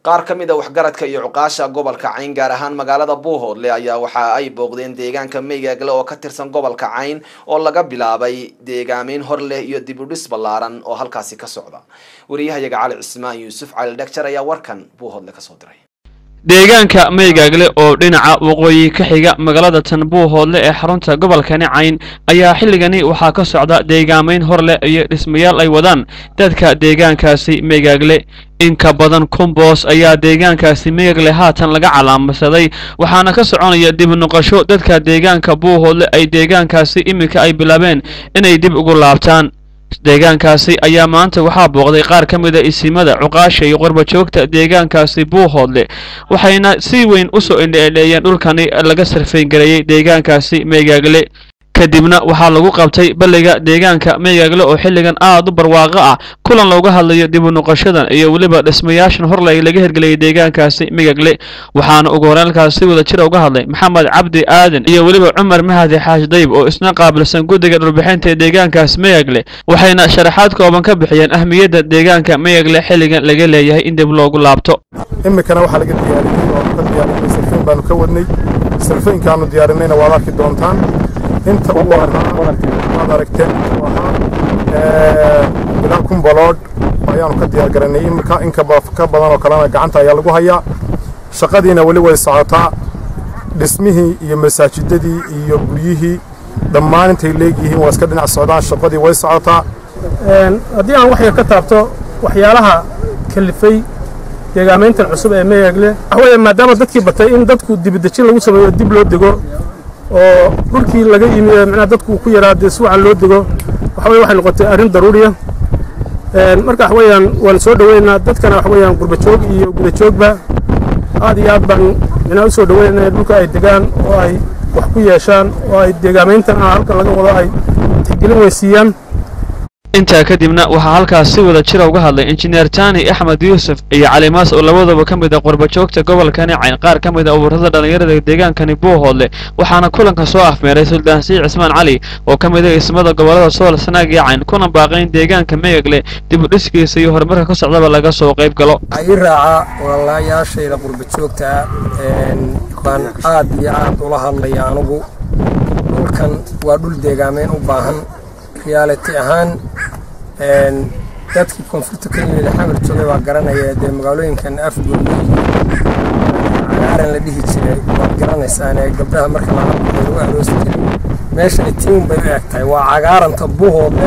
qaar ka mid a waxgaradka iyo cuqaasha gobolka cayn gaar ahaan magaalada buuhoodle ayaa waxa ay booqdeen deegaanka meygaagle oo ka tirsan gobolka cayn oo laga bilaabay deegaameyn hor leh iyo dib u dhis ballaaran oo halkaasi ka socda wariyahayaga cali cismaan yuusuf cali dhagjar ayaa warkan buuhoodle kasoo diray deegaanka meygaagle oo dhinaca waqooyi ka xiga magaalada tan buuhoodle ee xarunta gobolkani cayn ayaa xilligani waxaa ka socda deegaameyn hor leh iyo dhismayaal ay wadaan dadka deegaankaasi meygaagle in ka badan kun boos ayaa deegaankaasi meygaagle haatan laga calaamasaday waxaana ka soconaya dib noqosho dadka deegaanka buuhoodle ay deegaankaasi iminka ay bilaabeen inay dib ugu laabtaan deegaankaasi ayaa maanta waxaa booqday qaar ka mid a isimada cuqaasha iyo qorbajoogta deegaankaasi buuhoodle waxayna si weyn u soo indheedheeyeen dhulkani laga sarfayngareeyey deegaankaasi meygaagle kadibna waxaa lagu qabtay balliga deegaanka meygaagle oo xilligan aad u barwaaqo ah kulan looga hadlayo dib u noqoshadan iyo weliba dhismayaashan horley laga hirgeliyay deegaankaasi meygaagle waxaana ugu horeenkaas si wada jira uga hadlay maxamed cabdi aadan iyo weliba cumar mahadi xaash dayb oo isna qaabilsan guddiga dhulbixinta ee deegaankaas meygaagle waxayna sharaxaad kooban ka bixiyeen ahmiyadda deegaanka meygaagle xilligan laga leeyahay in dib loogu laabto iminkana waxaa laga diyaariyey oo ka diyaarinay sarfeyn baanu ka wadnay sarfeynkaanu diyaarinayna waad arki doontaan inta uu ahaa waad aragteen intuu ahaa ilaa kun baloodh ayaanu ka diyaar garanay iminka in ka badan oo kalena gacanta ayaa lagu hayaa shaqadiina weli way socotaa dhismihii iyo masaajidadii iyo guryihii dhammaan intay leegyihiin waa iska dhinac socdaan shaqadii way socotaa haddii aan wax yar ka taabto waxyaalaha kalifay deegaamayntan cusub ee meyagle waxaweye maadaama dadkii batay in dadku dibidejin lagu sameeyo dib loo dego oo dhulkii laga yimi ee micnaha dadku ku yaraa dee si wacan loo dego waxa weye waxay noqotay arrin daruuriya marka waxa weeyaan waan soo dhoweynaa dadkana waxa weeyaan gurbajoog iyo gudajoogba aad iyo aad baan micnaha u soo dhoweynaya dhulka ay degaan oo ay wax ku yeeshaan oo ay deegaamayntan ah halkan laga wado ay tixgelin weysiiyaan intaa kadibna waxaa halkaas si wada jira uga hadlay injineer tani axmed yuusuf iyo calimaas oo labadaba ka mid a qurbajoogta gobolkani cayn qaar ka mid a ururada dhallinyarada deegaankani buuhoodle waxaana kulanka soo afmeeray suldaan sii cismaan cali oo ka mid a ismada gobollada sool sanaag iyo cayn kuna baaqayn deegaanka meyagle dib u dhiskiisa iyo horumarka ka socdaba laga soo qayb galo ii raaca walaalayaashayda qurbajoogta baan aad iyo aad ula hadlaya anugu dhulkan waa dhul deegaameyn u baahan riyaaliti ahaan dadkii koonfurta ka yimid xamar joogay baa garanaya dee magaalooyinkan afgooda cagaaran la dhihi jiray waad garanaysaane gabdhaha marka la lagu aroosi jiray meesha itiun bay u eg tahay waa cagaaranta buhoodle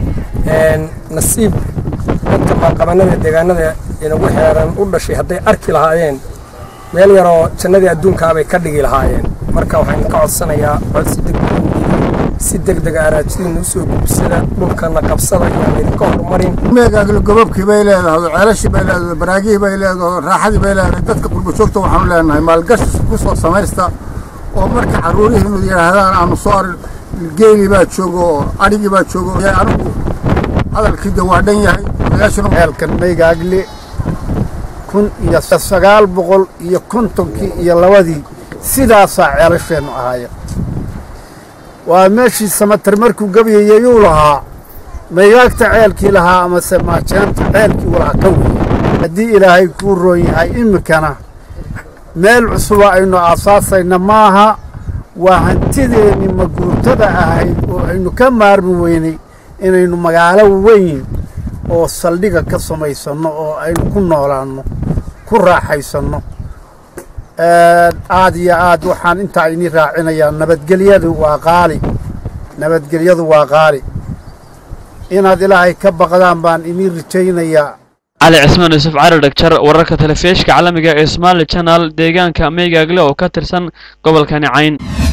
nasiib dadka maalqabanada deegaanada inagu xeeran u dhashay hadday arki lahaayeen meel yaroo jannadii adduunkaabay ka dhigi lahaayeen marka waxaan ka codsanayaa codsi degdeg si degdega araajadiina usoo gubsada dhulkana qabsada iyaan idinka horumarin meegaagle gobobkii bay leedahay ceelashii bay leedahay baraagihii bay leedahay raaxadii bay leedahay dadka qurbajoogta waxaanu leenahay maalgashi ku soo samaysta oo marka carruurihiinu yidhaahdaan aanu soo arin geelii baa joogo oo adhigii baa joogo anigu hadalkii de waa dhan yahay ceelkan meygaagle kun iyo sagaal boqol iyo kontonkii iyo labadii sidaasaa ceelasheennu ahaaya waa meeshii samatar markuu gabyayayuu lahaa maygaagta ceelkii lahaa amase maajeenta ceelkii u lahaa ka wey haddii ilaahay kuu roon yahay iminkana meel cusuba aynu aasaasayna maaha waa hantideenni maguurtada ahayd oo aynu ka maarmi weynay inaynu magaalo weyn oo saldhiga ka samaysanno oo aynu ku noolaanno ku raaxaysanno aad iyo aad waxaan intaa inii raacinayaa nabadgelyadu waa qaali nabadgelyadu waa qaali inaad ilaahay ka baqdaan baan inii rajaynayaa cali cismaan yuusuf cali dhagjar wararka telefishka caalamiga ee somaali channel deegaanka meygaagle oo ka tirsan gobolkani cayn